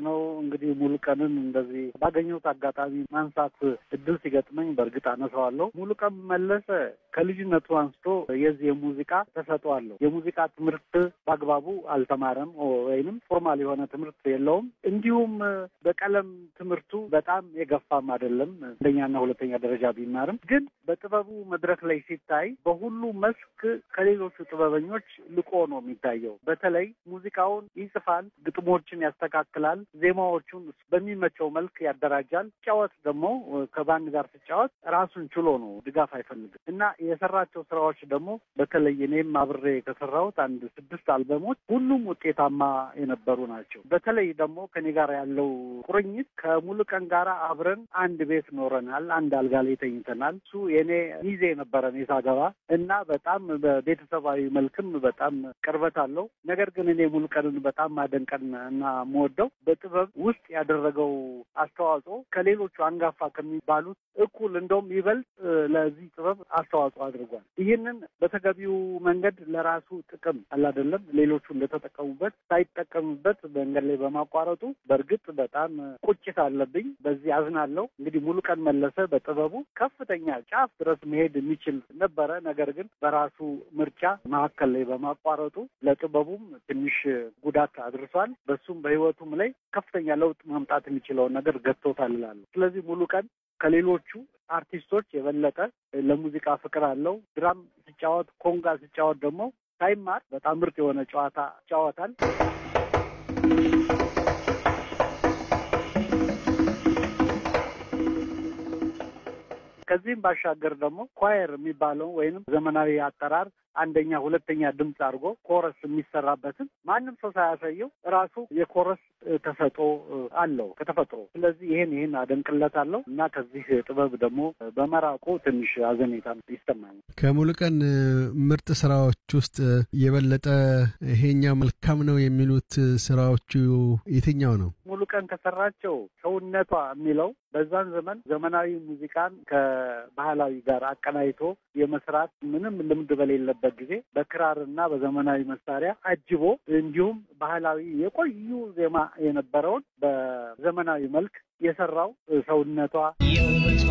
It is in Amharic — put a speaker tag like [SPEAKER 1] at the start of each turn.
[SPEAKER 1] ነው እንግዲህ ሙሉቀንን እንደዚህ ባገኘሁት አጋጣሚ ማንሳት እድል ሲገጥመኝ በእርግጥ አነሳዋለሁ። ሙሉቀን መለሰ ከልጅነቱ አንስቶ የዚህ የሙዚቃ ተሰጥኦ አለው። የሙዚቃ ትምህርት በአግባቡ አልተማረም ወይንም ፎርማል የሆነ ትምህርት የለውም። እንዲሁም በቀለም ትምህርቱ በጣም የገፋም አይደለም። አንደኛና ሁለተኛ ደረጃ ቢማርም ግን በጥበቡ መድረክ ላይ ሲታይ በሁሉ መስክ ከሌሎቹ ጥበበኞች ልቆ ነው የሚታየው። በተለይ ሙዚቃውን ይጽፋል፣ ግጥሞችን ያስተካክላል፣ ዜማዎቹን በሚመቸው መልክ ያደራጃል። ሲጫወት ደግሞ ከባንድ ጋር ሲጫወት ራሱን ችሎ ነው፣ ድጋፍ አይፈልግም እና የሰራቸው ስራዎች ደግሞ በተለይ እኔም አብሬ ከሰራሁት አንድ ስድስት አልበሞች ሁሉም ውጤታማ የነበሩ ናቸው። በተለይ ደግሞ ከኔ ጋር ያለው ቁርኝት ከሙሉቀን ጋር አብረን አንድ ቤት ኖረናል። አንድ አልጋ ላይ ተኝተናል። እሱ የኔ ሚዜ ነበረ እኔ ሳገባ እና በጣም በቤተሰባዊ መልክም በጣም ቅርበት አለው። ነገር ግን እኔ ሙሉቀንን በጣም ማደንቀን እና የምወደው በጥበብ ውስጥ ያደረገው አስተዋጽኦ ከሌሎቹ አንጋፋ ከሚባሉት እኩል እንደውም ይበልጥ ለዚህ ጥበብ አስተዋጽኦ አድርጓል። ይህንን በተገቢው መንገድ ለራሱ ጥቅም አላደለም ሌሎቹ እንደተጠቀሙበት ሳይጠቀሙበት መንገድ ላይ በማቋረጡ በእርግጥ በጣም ቁጭት አለብኝ። በዚህ አዝናለሁ። እንግዲህ ሙሉቀን መለሰ በጥበቡ ከፍተኛ ጫፍ ድረስ መሄድ የሚችል ነበረ። ነገር ግን በራሱ ምርጫ መካከል ላይ በማቋረጡ ለጥበቡም ትንሽ ጉዳት አድርሷል። በሱም በሕይወቱም ላይ ከፍተኛ ለውጥ ማምጣት የሚችለውን ነገር ገጥቶታል እላለሁ። ስለዚህ ሙሉቀን ከሌሎቹ አርቲስቶች የበለጠ ለሙዚቃ ፍቅር አለው። ድራም ሲጫወት፣ ኮንጋ ሲጫወት ደግሞ ሳይማር በጣም ምርጥ የሆነ ጨዋታ ይጫወታል። ከዚህም ባሻገር ደግሞ ኳየር የሚባለው ወይንም ዘመናዊ አጠራር አንደኛ ሁለተኛ ድምፅ አድርጎ ኮረስ የሚሰራበትን ማንም ሰው ሳያሳየው ራሱ የኮረስ ተሰጥኦ አለው ከተፈጥሮ። ስለዚህ ይሄን ይሄን አደንቅለታለሁ እና ከዚህ ጥበብ ደግሞ በመራቁ ትንሽ አዘኔታ ይሰማኛል።
[SPEAKER 2] ከሙሉቀን ምርጥ ስራዎች ውስጥ የበለጠ ይሄኛው መልካም ነው የሚሉት ስራዎቹ የትኛው ነው?
[SPEAKER 1] ሙሉቀን ከሰራቸው ሰውነቷ የሚለው በዛን ዘመን ዘመናዊ ሙዚቃን ከባህላዊ ጋር አቀናይቶ የመስራት ምንም ልምድ በሌለበት ጊዜ በክራርና በዘመናዊ መሳሪያ አጅቦ እንዲሁም ባህላዊ የቆዩ ዜማ የነበረውን በዘመናዊ መልክ የሰራው ሰውነቷ